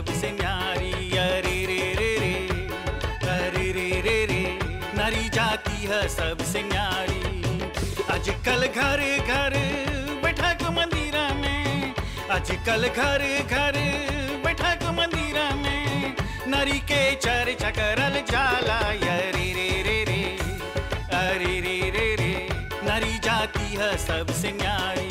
सबसे न्यारी अरे रे रे रे अरे रे रे रे नारी जाति है सबसे न्यारी आजकल घर घर बैठक मंदिरा में आजकल घर घर बैठक मंदिरा में नारी के चर्चा करल जाला अरे रे रे रे अरे रे रे रे नारी जाति है सबसे न्यारी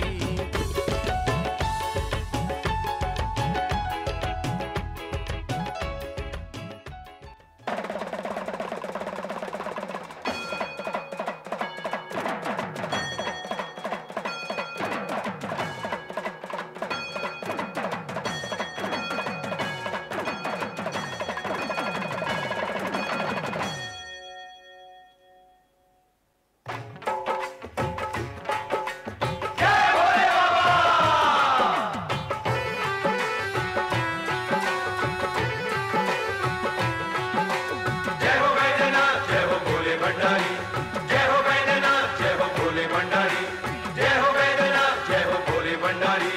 जय हो वैद्यनाथ जय हो भोले भंडारी जय हो वैद्यनाथ जय हो भोले भंडारी जय हो वैद्यनाथ जय हो भोले भंडारी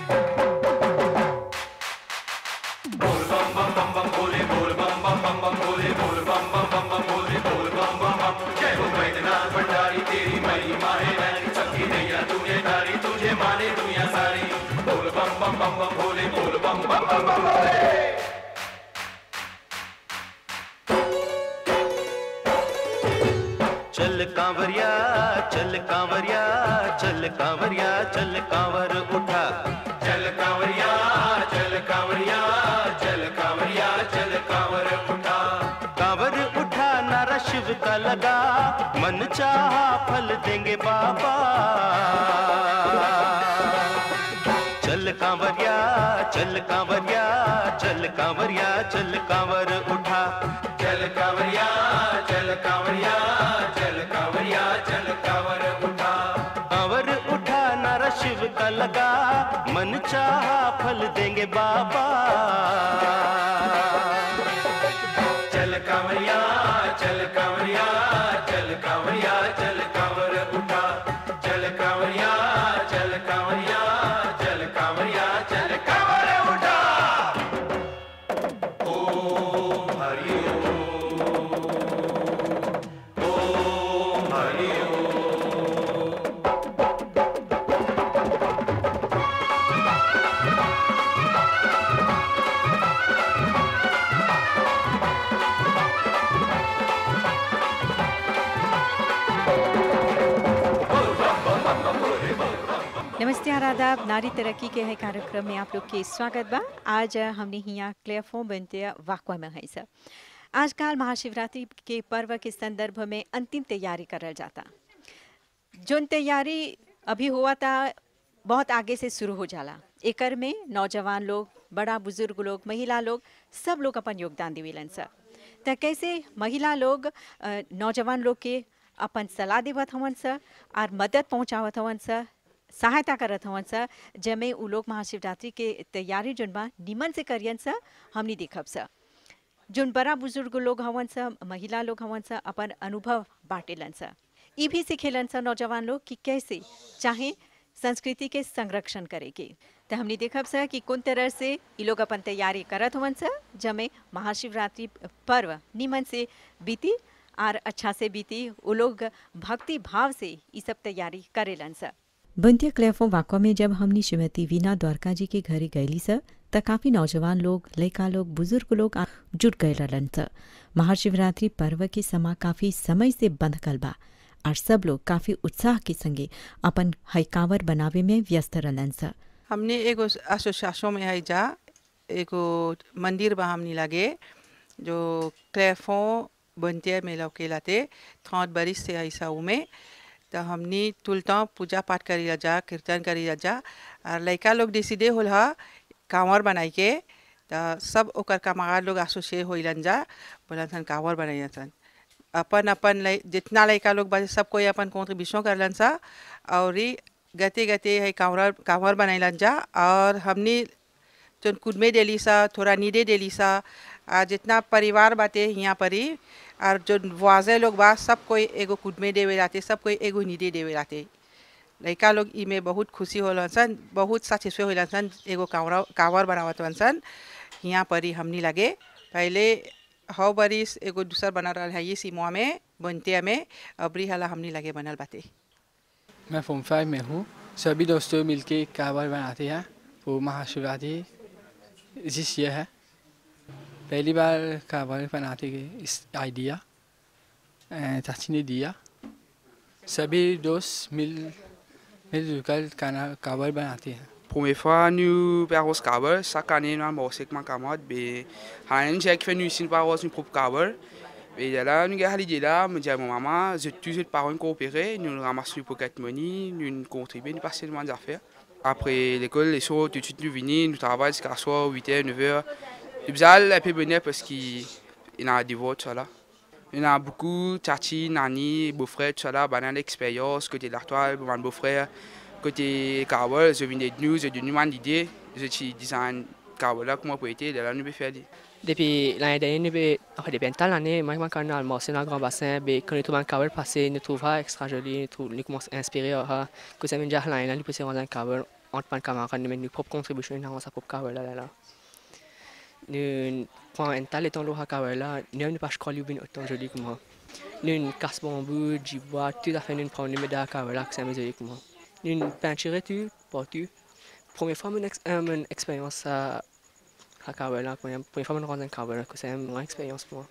बोल बम बम बम बम भोले बोल बम बम बम बम भोले बोल बम बम बम बम भोले बोल बम बम बम जय हो वैद्यनाथ भंडारी तेरी महिमा है नारी सबकी नैया तूने तारी तुझे माने दुनिया सारी बोल बम बम बम बम भोले बोल बम बम बम बम भोले चल कांवरिया चल कांवरिया चल कांवरिया चल कांवर उठा चल कांवरिया चल कांवरिया चल कांवरिया चल कांवर उठा कांवर उठा नारा शिव का लगा मन चाहा फल देंगे बाबा चल कांवरिया चल कांवरिया चल कांवरिया चल कांवर उठा चल कांवरिया चल कांवरिया चल कांवरिया चल कांवर उठा कांवर उठा नारा शिव का लगा मन चाहा फल देंगे बाबा चल कांवरिया चल कांवरिया चल कांवरिया चल कांवर उठा चल कांवरिया चल कांवरिया चल कांवरिया चल कांवर उठा ओम हरि ओम ओम हरि ओम नमस्ते और आदाब नारी तरक्की के है कार्यक्रम में आप लोग के स्वागत बा आज अ, हमने हिया क्लेफो बनते वाकवा में है सर आजकल महाशिवरात्रि के पर्व के संदर्भ में अंतिम तैयारी करल जाता जोन तैयारी अभी हुआ था बहुत आगे से शुरू हो जाला एकर में नौजवान लोग बड़ा बुजुर्ग लोग महिला लोग सब लोग अपन योगदान देवेलन सर त कैसे महिला लोग अ, नौजवान लोग के अपन सलाह देवत हवन सर और मदद पहुंचावत हवन सर सहायता करत हवन सर जमे उ लोग महाशिवरात्रि के तैयारी जोन बा निमन से करियन सर हमनी देखब सर जोन बड़ा बुजुर्ग लोग हवन सा महिला लोग हवन सा अपन अनुभव बांटेलन सा ई भी सिखेलन सा नौजवान लोग कि कैसे चाहे संस्कृति के संरक्षण करे के तो हमने देखब सा कि कौन तरह से ई लोग अपन तैयारी करत हवन सा जमे महाशिवरात्रि पर्व निमन से बीती और अच्छा से बीती वो लोग भक्ति भाव से ई सब तैयारी करेलन सा बंतिया क्लेफो वाकवा में जब हमनी श्रीमती वीना द्वारका जी के घरे गईली सर त काफी नौजवान लोग लड़का लोग बुजुर्ग लोग आ- जुट गए रहलन सर महाशिवरात्रि पर्व के समा काफी समय से बंधकल बा और सब लोग काफी उत्साह के संगे अपन हईकावर बनावे में व्यस्त रहलन सर हमने एगो एसोसिएशन में है जा एगो मंदिर बा हमनी लागे जो क्लेफो बनते में लौके लाते थौत बरिस से ऐसा उमे तो हमनी तुलता पूजा पाठ करी जा कीर्तन करी जा और लड़का लोग डिसीडे होल हा कांवर बनाई के तो सब ओकर कमार लोग एसोसिएट होइलन जा बोलन सन कांवर बनाई सन अपन अपन लइ- जितना लड़का लोग बा सब कोई अपन कॉन्ट्रीब्यूशन करलन सा और ई गते गते है कांवर कांवर बनैलन जा और हमनी जोन कुदमे डेली सा थोड़ा नीडे डेली सा आ जितना परिवार बाटे यहाँ पर ही और जो वाजे लोग बा सब कोई एगो कुदमे देवे लाते सब कोई एगो नीडे देवे लाते लड़का लोग ई में बहुत खुशी होलन सन बहुत सेटिस्फाई होलन सन एगो कांवरा कांवर बनावत वन सन यहाँ पर ही हमनी लगे पहले हौ बरिस एगो दूसर बनल रहा है ये सिमुआ में बनते में अबरी हला हमनी लगे बनल बाते मैं फॉर्म फाइव में हूँ सभी दोस्तों मिलके काबर बनाते हैं वो महाशिवरात्रि जिस ये है पहली बार काबर बनाते गए इस आइडिया अ, चाची ने दिया सभी दोस्त मिल मिलजुल कर खाना काबर बनाते हैं Première fois, nous faisons ce câble. Chaque année, nous avons avec ma camarade. Mais, rien j'ai fait nous ici, nous avons une propre câble. Et là, nous avons l'idée là, me dit à mon maman, je tous les parents coopérer, nous ramassons le pocket money, nous contribuons, nous passons des affaires. Après l'école, les soirs, tout de suite, nous venons, nous travaillons jusqu'à soir, 8h, 9h. Le bizarre, un peu bonheur parce qu'il y a des votes, ça là. Il y en a beaucoup, Tati, Nani, beau-frère, tout ça là, bah, dans l'expérience, côté de l'artoile, mon beau-frère, côté Carwell, je viens de nous, je donne une idée, je suis design Carwell là, comment pour être, là, nous pouvons faire. Depuis l'année dernière, nous avons- enfin, depuis une telle année, moi, quand on a almorcé dans le grand bassin, ben, quand nous trouvons un câble passé, nous trouvons extra joli, nous trouvons, nous commençons à inspirer, ah, que ça vient déjà l'année là, nous pouvons rendre un câble, entre pas de camarades, nous mettons notre propre contribution dans sa propre câble là, là, là. Nous prenons un tel étant l'eau à câble là, nous n'avons pas croire qu'il autant joli que moi. Nous casse bambou, du bois, tout à fait, nous prenons une médaille à câble là, que c'est joli que moi. Nous peinture tout, partout. Première fois, mon, ex, euh, mon expérience à à câble là, première première fois, mon rendre un câble là, que c'est une grande expérience pour moi.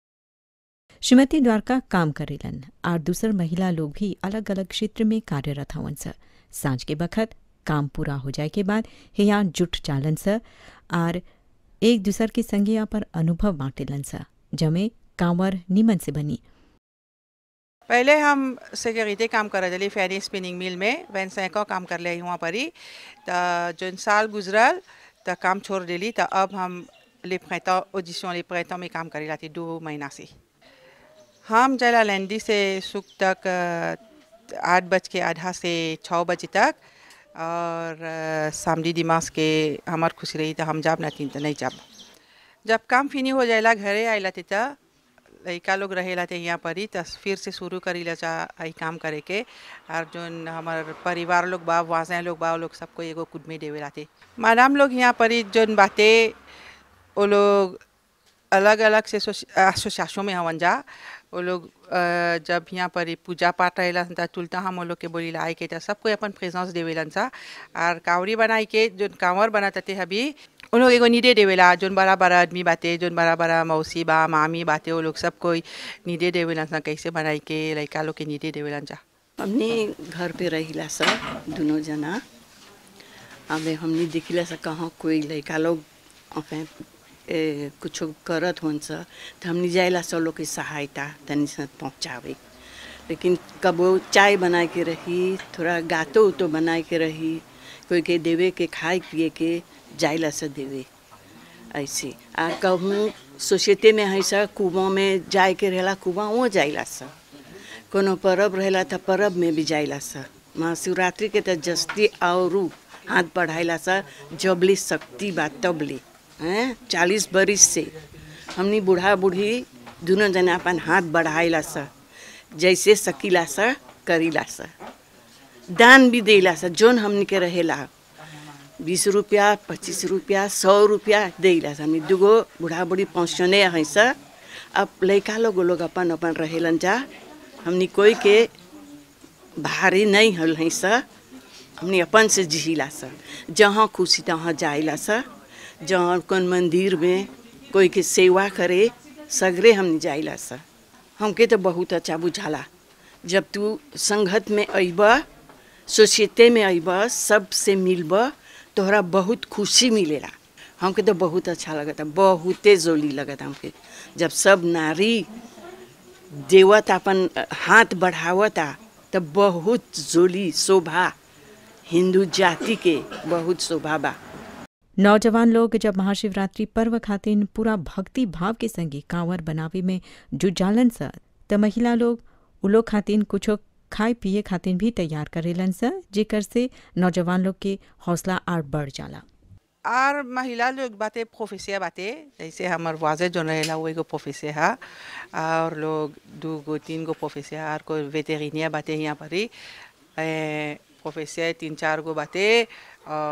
Shrimati Dwarka काम करेलन और दूसर महिला लोग भी अलग अलग क्षेत्र में कार्यरत हवन स सांझ के बखत काम पूरा हो जाए के बाद हिया जुट चालन स और एक दूसर के संगिया पर अनुभव बांटेलन स जमे कांवर निमन से बनी पहले हम सिक्योरिटी काम कर रहे फैनी स्पिनिंग मिल में वैन सैको काम कर ले वहाँ पर ही तो जौन साल गुजरल तो काम छोड़ देली तो अब हम ले प्रेता ऑडिशन ले प्रेता में काम करे लाती दो महीना से हम जला लैंडी से सुख तक अ, आठ बज के आधा से छः बजे तक और अ, सामडी दिमाग के हमार खुशी रही तो हम जाब ना तीन तो नहीं जाब जब काम फिनी हो जाएला घरे आइला ती त लड़का लोग रहेला थे यहाँ पर ही तो फिर से शुरू करी ला चा आई काम करे के और जोन हमार परिवार लोग बा वासे लोग बा वो लोग सबको एगो कुदमी देवे लाते मैडम लोग यहाँ पर ही जोन बातें वो लोग अलग अलग से एसोसिएशन में हवन जा वो लोग अ, जब यहाँ पर ही पूजा पाठ रहेला ता तुलता हम वो लोग के बोली लाई के तो सबको अपन प्रेजेंस देवेलन सा और कावड़ी बनाई के जोन कांवर बनाते अभी उन लोग एगो नीडे देवेला जोन बड़ा बड़ा आदमी बाते जोन बड़ा बड़ा मौसी बा मामी बाते वो लोग सब कोई नीडे देवेलन सा कैसे बनाई के लड़का लोग के नीडे देवेलन जा हमने घर पे रहिला सब दोनों जना अब हमने देखिला सब कहाँ कोई लड़का लोग अपन ए, कुछ करत होन सा तो हमने जाइला सब लोग की सहायता तनी से पहुँचावे लेकिन कबो चाय बनाए के रही थोड़ा गातो उतो बनाए के रही कोई के देवे के खाए पिए के जाइला से देवे ऐसे आ कहूँ सोसाइटी में है सा कुआं में जाए के रहेला कुआं वो जाइला सा कोनो परब रहेला त परब में भी जाइला सा महाशिवरात्रि के त जस्ती औरू हाथ बढ़ाइला सा जबली शक्ति बा तबली हैं चालीस बरिस से हमनी बूढ़ा बूढ़ी दोनों जना अपन हाथ बढ़ाइला सा जैसे सकीला सा करीला सा दान भी देला सा जोन हमनी के रहेला बीस रुपया पच्चीस रुपया सौ रुपया देला सा हमनी दुगो बूढ़ा बूढ़ी पहुँचने है सा अब लड़का लोग वो लोग अपन अपन रहेलन जा हमनी कोई के भारी नहीं हल है सा हमनी अपन से जिहिला सा जहाँ खुशी तहाँ जाइला सा जहाँ कौन मंदिर में कोई के सेवा करे सगरे हमनी जाइला सा हमके तो बहुत अच्छा बुझाला जब तू संगत में अइब सोसाइटी में अइब सबसे मिलब तोहरा बहुत खुशी मिलेला हमके तो बहुत अच्छा लगता बहुते जोली लगता हमके जब सब नारी देवत अपन हाथ बढ़ावता तो बहुत जोली शोभा हिंदू जाति के बहुत शोभा बा नौजवान लोग जब महाशिवरात्रि पर्व खातिन पूरा भक्ति भाव के संगी कांवर बनावे में जुजालन स त महिला लोग उ लोग खातिन कुछो खाए पिए खातिन भी तैयार करेलन स जेकर से नौजवान लोग के हौसला और बढ़ जाला और महिला लोग बातें प्रोफेसिया बातें जैसे हमार वाजे जो रहेला वो एगो प्रोफेसिया है और लोग दो गो तीन गो प्रोफेसिया और कोई वेटेरिनिया बातें यहाँ पर ही प्रोफेसिया तीन चार गो बातें और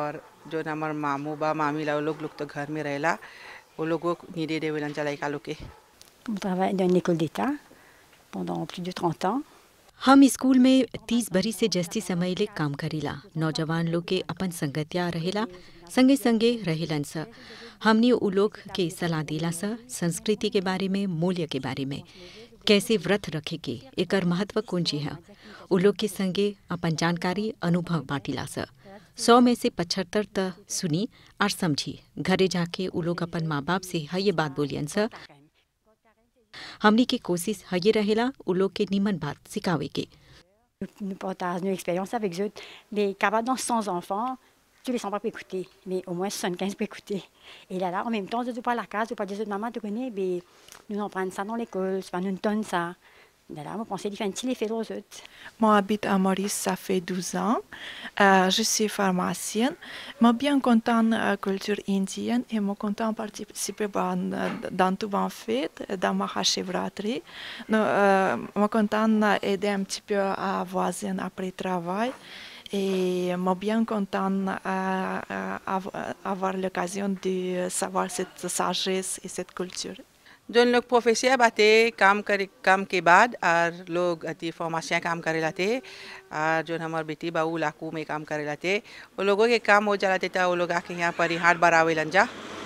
जो हमार मामू बा मामी ला वो लोग लोग तो घर में रहेला वो लोगों नीडे देवेलन जा लड़का लोग के On travaille dans une école d'État pendant plus de 30 ans. हम स्कूल में तीस बरी से जस्ती समय ले काम करीला नौजवान लोग के अपन संगतिया रहेला संगे संगे रहेलन स हमनी उ लोग के सलाह दिला स संस्कृति के बारे में मूल्य के बारे में कैसे व्रत रखे के एकर महत्व कौन चीज है उ लोग के संगे अपन जानकारी अनुभव बांटिला स सौ में से पचहत्तर त सुनी और समझी घरे जाके उ लोग अपन माँ बाप से है ये बात बोलियन स हमनी के कोशिश है ये रहेला उ लोग के निमन बात सिखावे के Nous partageons nos expériences avec eux. Les cabanes sans enfants, tous les enfants peuvent écouter, mais au moins 75 peuvent écouter. Et là, là, en même temps, je ne pas à la case, je ne pas dire, maman, tu connais, mais nous en prenons ça dans l'école, c'est pas nous donne ça. Là, là, on pensait qu'il fait un petit effet aux autres. Moi, j'habite à Maurice, ça fait 12 ans. Euh, je suis pharmacienne. Je suis bien contente de la culture indienne et je suis contente de participer dans, dans tout en fête, dans ma Shivratri. Euh, je suis contente d'aider un petit peu à voisine après le travail. Et je suis bien contente d'avoir l'occasion de savoir cette sagesse et cette culture. जो लोग प्रोफेसिया बाते काम करे काम के बाद और लोग अति फॉर्मासिया काम करे लाते और जो हमार बेटी बाबू लाकू में काम करे लाते वो लोगों के काम हो जाला था वो लोग आके यहाँ पर ही हाथ बढ़ावे लंजा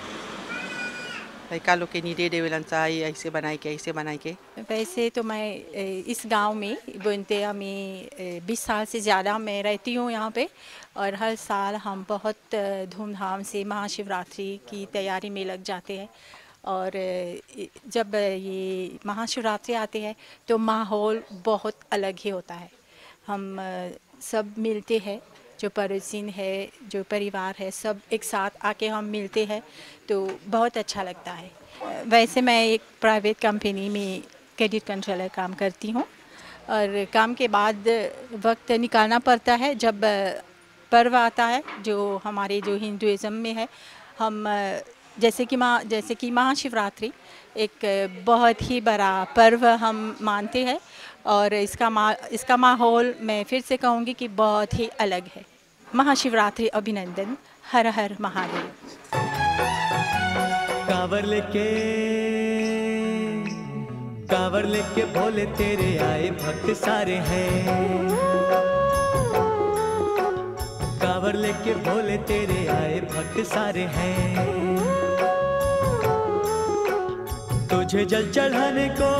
लड़का लोग के नीडे देवे लंजा ये ऐसे बनाई के ऐसे बनाई के वैसे तो मैं ए, इस गांव में बुनतिया में बीस साल से ज़्यादा मैं रहती हूँ यहाँ पे और हर साल हम बहुत अ, धूमधाम से महाशिवरात्रि की तैयारी में लग जाते हैं और अ, जब ये महाशिवरात्रि आती है तो माहौल बहुत अलग ही होता है हम अ, सब मिलते हैं जो पड़ोसिन है जो परिवार है सब एक साथ आके हम मिलते हैं तो बहुत अच्छा लगता है अ, वैसे मैं एक प्राइवेट कंपनी में क्रेडिट कंट्रोलर काम करती हूँ और काम के बाद वक्त निकालना पड़ता है जब अ, पर्व आता है जो हमारे जो हिंदुज़म में है हम अ, जैसे कि माँ जैसे कि महाशिवरात्रि एक अ, बहुत ही बड़ा पर्व हम मानते हैं और इसका मा इसका माहौल मैं फिर से कहूँगी कि बहुत ही अलग है महाशिवरात्रि अभिनंदन हर हर महादेव कांवर लेके कांवर लेके भोले तेरे आए भक्त सारे हैं कांवर लेके भोले तेरे आए भक्त सारे हैं तुझे जल चढ़ाने को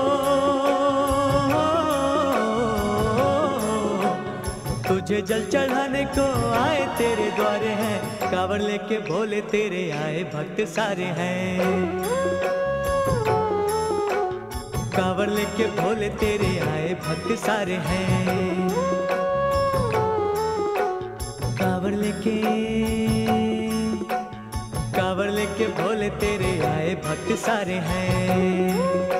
तुझे जल चढ़ाने को आए तेरे द्वारे हैं कांवर लेके भोले तेरे आए भक्त सारे हैं कांवर लेके भोले तेरे आए भक्त सारे हैं कांवर लेके कांवर लेके भोले तेरे आए भक्त सारे हैं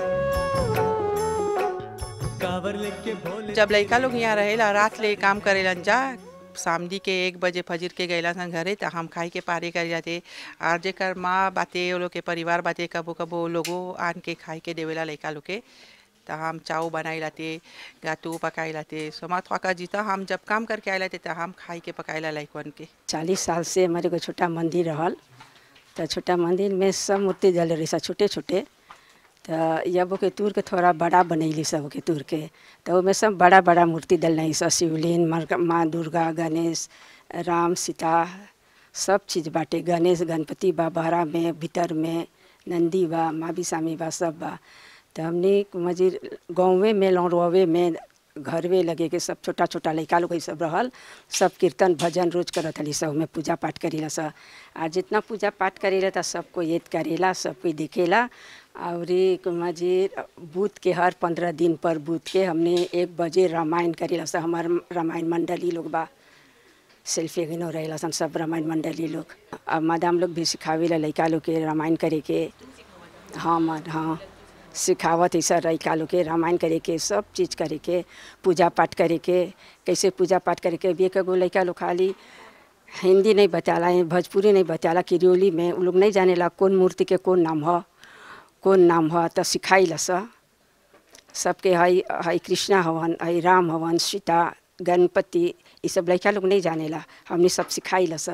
कांवर लेके भोले जब लड़का लोग यहाँ रहेला रात ले काम करेलन जा शामदी के एक बजे फजर के गैला सन घरे तो हम खाई के पारे कर जाते और जेकर माँ बाते वो लोग के परिवार बाते कबो कबो लोगो आन के खाई के देवेला लड़का लोग के तो हम चाव बनाई लाते गातू पकाई लाते सोमा थका जीता हम जब काम करके आए लाते तो हम खाई के पकाईला लड़कन के चालीस साल से हमारे को छोटा मंदिर रहल तो छोटा मंदिर में सब मूर्ति जल रही सब छोटे छोटे तो जब के तूर के थोड़ा बड़ा बनैली सब के तूर के तो उसमें सब बड़ा बड़ा मूर्ति डल रही सब शिवलिंग मर- माँ दुर्गा गणेश राम सीता सब चीज़ बाटे गणेश गणपति बा बहरा में भीतर में नंदी बा माँ बिसामी बा सब बा तो हमने मजिर गाँवे में लौरवे में घरवे लगे के सब छोटा छोटा लड़का लोग सब रहल सब कीर्तन भजन रोज करत हली सब में पूजा पाठ करेला सब आ जितना पूजा पाठ करेला तो सबको याद करेला सब कोई देखेला और एक मजिर बूथ के हर पंद्रह दिन पर बूथ के हमने एक बजे रामायण करेला सब हमार रामायण मंडली लोग बा सेल्फी गिनो रहेला सन सब रामायण मंडली लोग अब मादाम लोग भी सिखावेला लड़का लोग के रामायण करे के हाँ मद हाँ सिखावत ऐसा लड़का लोग के रामायण करे के सब चीज़ करे के पूजा पाठ करे के कैसे पूजा पाठ करे के भी एगो लड़का लोग खाली हिंदी नहीं बताला भोजपुरी नहीं बताला किरियोली में उ लोग नहीं जानेला कौन मूर्ति के कौन नाम ह कौन नाम ह तो सिखाइला स सबके हई हई कृष्णा हवन हई राम हवन सीता गणपति ये सब लड़का लोग नहीं जानेला हमने सब सिखाइला स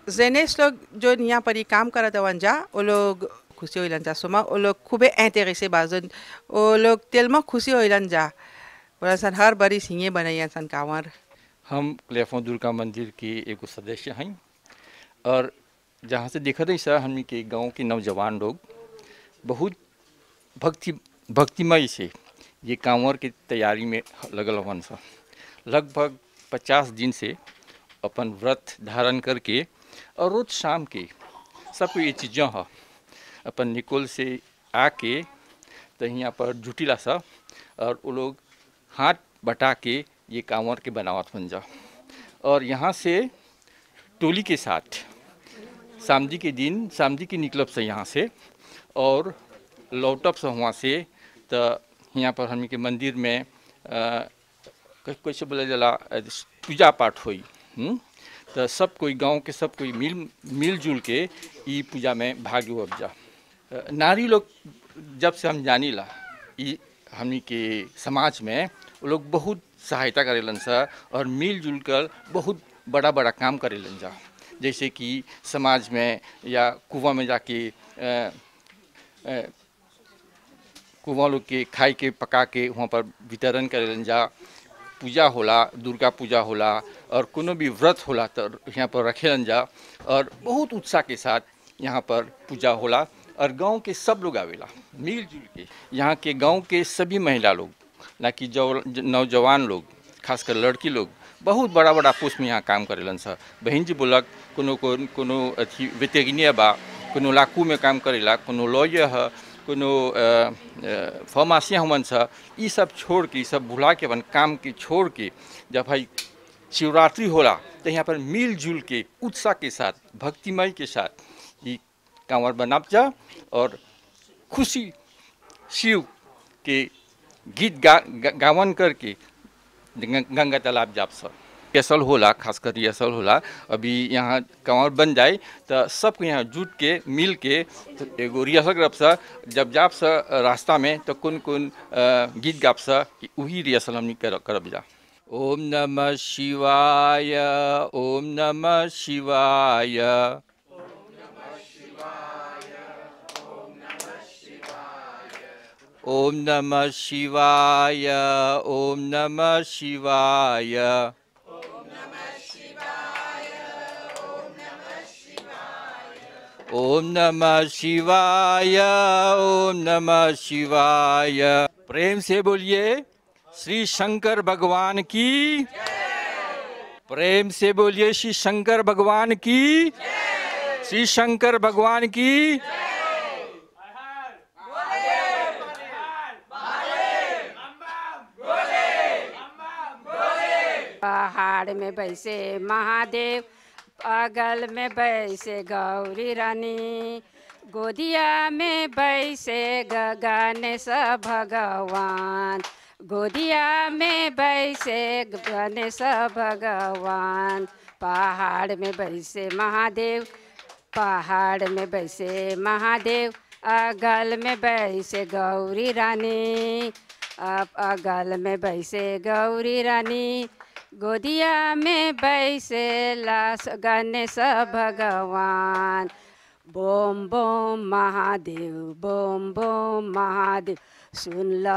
जेनेस लोग जो यहाँ पर ही काम करत हवन जा वो लोग खुशी होइलन जा सुमा वो लोग खूबे इंटरेस्टे बाजन वो लोग तेल में खुशी होइलन जा बोला सन हर बरी सिंगे बनैया सन कांवर हम क्लेफों दुर्गा मंदिर के एगो सदस्य हैं और जहाँ से देखा रही सर हमनी के गांव के नौजवान लोग बहुत भक्ति भक्तिमय से ये कांवर की तैयारी में लगल हवन सा लगभग पचास दिन से अपन व्रत धारण करके और रोज शाम के सब ये चीज़ें है अपन निकोल से आके तो यहाँ पर जुटिला सा और वो लोग हाथ बटा के ये कांवर के बनावत बन जा और यहाँ से टोली के साथ सामदी के दिन सामदी के निकलब से यहाँ से और लौटब से वहाँ से तो यहाँ पर हम के मंदिर में अ, कै- कैसे बोला जाला अ, पूजा पाठ हुई हुँ? तो सब कोई गांव के सब कोई मिल मिलजुल के ई पूजा में भाग हो जा अ, नारी लोग जब से हम जानी ला ई हमनी के समाज में वो लोग बहुत सहायता करेलन सा और मिलजुल कर बहुत बड़ा बड़ा काम करेलन जा जैसे कि समाज में या कुआं में जाके अ, अ, कुआं लोग के खाए के पका के वहाँ पर वितरण करेलन जा पूजा होला दुर्गा पूजा होला और कोनो भी व्रत होला तो यहाँ पर रखेलन जा और बहुत उत्साह के साथ यहाँ पर पूजा होला और गांव के सब लोग आवेला मिलजुल के यहाँ के गांव के सभी महिला लोग ना कि जो नौजवान लोग खासकर लड़की लोग बहुत बड़ा बड़ा पोस्ट में यहाँ काम करेलन सर बहन जी बोलक कोनो को कोनो अथी वेटेरिनिया बा कोनो लाकू में काम करेला कोनो लॉयर है कोनो फार्मासिया हमन सा ई सब छोड़ के ई सब भुला के अपन काम के छोड़ के जब भाई शिवरात्रि होला तो यहाँ पर मिलजुल के उत्साह के साथ भक्तिमय के साथ ये कांवर बनाप जा और खुशी शिव के गीत गा, गा गावन करके गंगा गंगा तालाब जाप सब रिहर्सल होला खासकर रिहर्सल होला अभी यहाँ कांवर बन जाए तो सबको यहाँ जुट के मिल के तो एगो रिहर्सल करब सा जब जाप सा रास्ता में तो कौन कौन अ, गीत गाप सा कि वही रिहर्सल हमनी कर, करब जा ओम नमः शिवाय ओम नमः शिवाय ओम नमः शिवाय ओम नमः शिवाय ओम नमः शिवाय ओम नमः शिवाय प्रेम से बोलिए श्री शंकर भगवान की प्रेम से बोलिए श्री शंकर भगवान की श्री शंकर भगवान की पहाड़ में बैसे महादेव अगल में बैसे गौरी रानी गोदिया में बैसे गगनेश भगवान गोदिया में बैसे गणेश भगवान पहाड़ में बैसे महादेव पहाड़ में बैसे महादेव अगल में बैसे गौरी रानी अब अगल में बैसे गौरी रानी गोदिया में बैसे लास गणेश भगवान बोम बोम महादेव बोम बोम महादेव सुन ल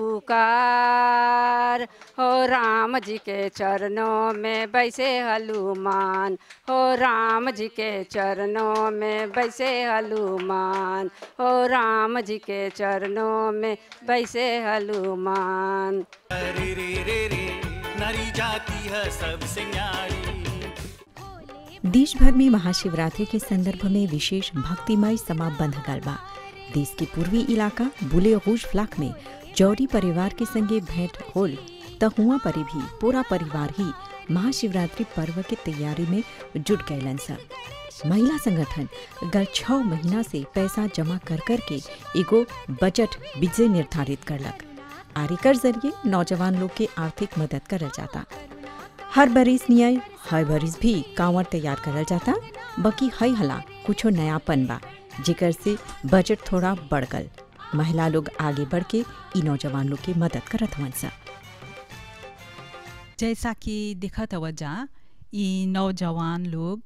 पुकार हो राम जी के चरणों में बैसे हनुमान हो राम जी के चरणों में बैसे हनुमान हो राम जी के चरणों में बैसे हनुमान रे रे रे रे नारी जाती है सबसे न्यारी देश भर में महाशिवरात्रि के संदर्भ में विशेष भक्तिमय समा बंध गल बा देश के पूर्वी इलाका बुले रूज फ्लाक में जौरी परिवार के संगे भेंट होल त हुआ परे भी पूरा परिवार ही महाशिवरात्रि पर्व के तैयारी में जुट गए सब महिला संगठन गल छह महीना से पैसा जमा कर कर के एगो बजट विजय निर्धारित करलक आरिकर जरिए नौजवान लोग के आर्थिक मदद करल जाता हर बरिस नियर हर बरिस भी कांवर तैयार करल जाता बाकी हई हला कुछो नयापन बा जेकर से बजट थोड़ा बढ़ गल महिला लोग आगे बढ़ के ई नौजवान लोग के मदद करत हवन सा जैसा कि दिखत हव जा ई नौजवान लोग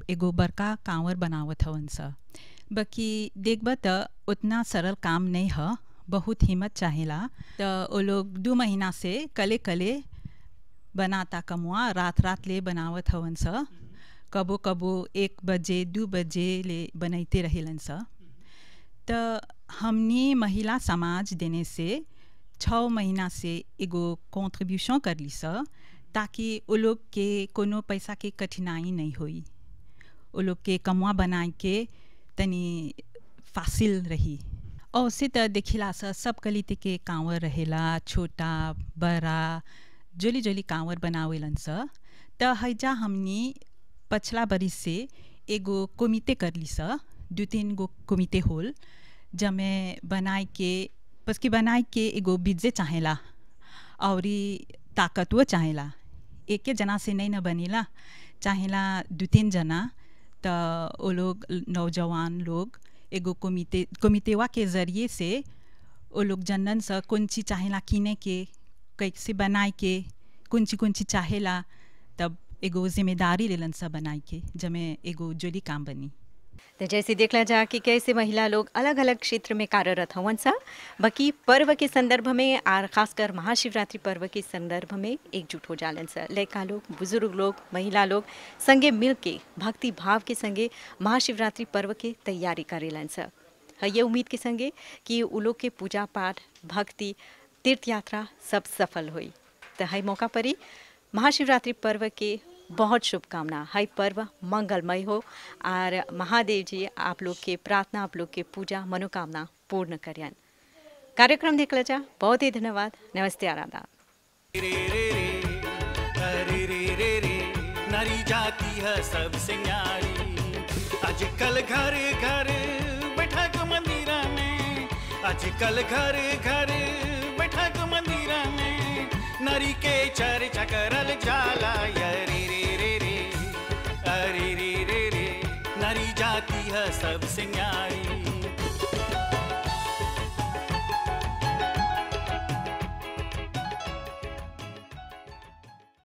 एगो बड़का कांवर बनावत हवन स बाकी देखब त उतना सरल काम नहीं ह बहुत हिम्मत चाहेला त वो लोग दू महीना से कले कले बनाता कमुआ रात रात ले बनावत हवन स कबो कबो एक बजे दू बजे ले बनैते रहेलन स त हमनी महिला समाज देने से छः महीना से एगो कॉन्ट्रीब्यूशन कर ली स ताकि वो लोग के कोनो पैसा के कठिनाई नहीं होई वो लोग के कमुआ बनाए के तनी फासिल रही और से त देखिला स सब कलिते के कांवर रहेला छोटा बड़ा जोली जोली कांवर बनावेलन स त हैजा हमनी पछला बरिस से एगो कोमिते कर ली स दू तीन गो कोमिते होल जमे बनाए के बस की बनाए के एगो बीजे चाहेला और ताकतवर चाहेला एके जना से नहीं न बनेला चाहेला दू तीन जना त वो लोग नौजवान लोग एगो कोमिते कोमितेवा के ज़रिए से वो लोग जनन स कौन चीज चाहेला किने के कैसे बनाए के कौन चीज कौन चीज चाहेला तब एगो जिम्मेदारी लेलन स बनाए के जमे एगो जोली काम बनी तो जैसे देखला जा कि कैसे महिला लोग अलग अलग क्षेत्र में कार्यरत हवन सा बाकी पर्व के संदर्भ में और खासकर महाशिवरात्रि पर्व के संदर्भ में एकजुट हो जालन सा लड़का लोग बुजुर्ग लोग महिला लोग संगे मिल के भक्ति भाव के संगे महाशिवरात्रि पर्व के तैयारी करेलन सा है ये उम्मीद के संगे कि उ लोग के पूजा पाठ भक्ति तीर्थ यात्रा सब सफल हुई तो है मौका पर ही महाशिवरात्रि पर्व के बहुत शुभकामना हर पर्व मंगलमय हो और महादेव जी आप लोग के प्रार्थना आप लोग के पूजा मनोकामना पूर्ण करें कार्यक्रम देखला जा बहुत ही धन्यवाद नमस्ते आराधा अरे रे रे रे नारी जाती है सबसे न्यारी आजकल घर घर बैठक मंदिरा में आजकल घर घर बैठक मंदिरा में नारी के चर्चा करल जाला अरे रे रे रे अरे रे रे रे नारी जाती है सबसे न्यारी